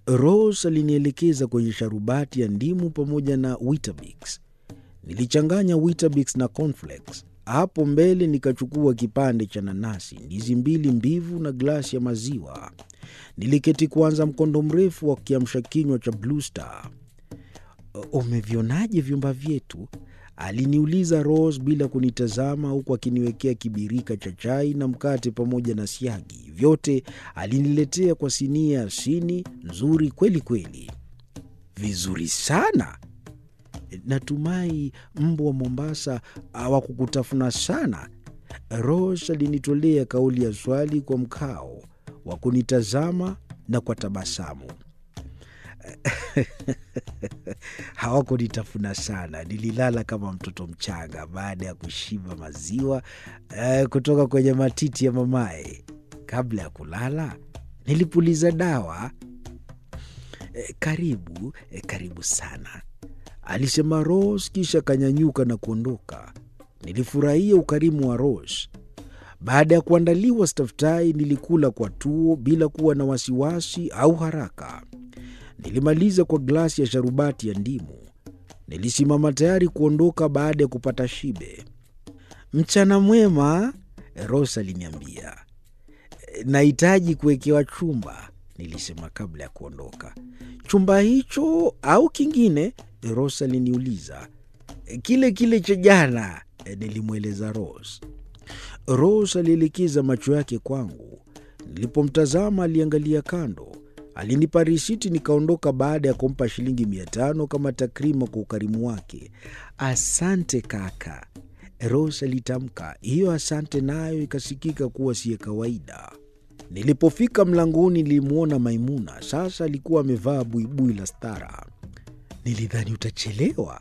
Rose alinielekeza kwenye sharubati ya ndimu pamoja na Weetabix. Nilichanganya Weetabix na cornflakes. Hapo mbele nikachukua kipande cha nanasi, ndizi mbili mbivu na glasi ya maziwa. Niliketi kuanza mkondo mrefu wa kiamsha kinywa cha Blue Star. Umevionaje vyumba vyetu? Aliniuliza Rose bila kunitazama, huku akiniwekea kibirika cha chai na mkate pamoja na siagi. Vyote aliniletea kwa sinia ya sini nzuri kweli kweli. Vizuri sana. Natumai mbwa wa Mombasa hawakukutafuna sana. Rose alinitolea kauli ya swali kwa mkao wa kunitazama na kwa tabasamu. Hawakunitafuna sana, nililala kama mtoto mchanga baada ya kushiba maziwa eh, kutoka kwenye matiti ya mamaye. Kabla ya kulala nilipuliza dawa. Eh, karibu eh, karibu sana, alisema Rose, kisha akanyanyuka na kuondoka. Nilifurahia ukarimu wa Rose. Baada ya kuandaliwa staftahi, nilikula kwa tuo bila kuwa na wasiwasi au haraka. Nilimaliza kwa glasi ya sharubati ya ndimu. Nilisimama tayari kuondoka baada ya kupata shibe. Mchana mwema, Rose aliniambia. Nahitaji kuwekewa chumba, nilisema kabla ya kuondoka. Chumba hicho au kingine? Rose aliniuliza. Kile kile cha jana, nilimweleza Rose. Rose alielekeza macho yake kwangu. Nilipomtazama aliangalia kando. Alinipa risiti nikaondoka baada ya kumpa shilingi mia tano kama takrima kwa ukarimu wake. Asante kaka, Rose alitamka. Hiyo asante nayo ikasikika kuwa siye kawaida. Nilipofika mlangoni nilimwona Maimuna. Sasa alikuwa amevaa buibui la stara. Nilidhani utachelewa,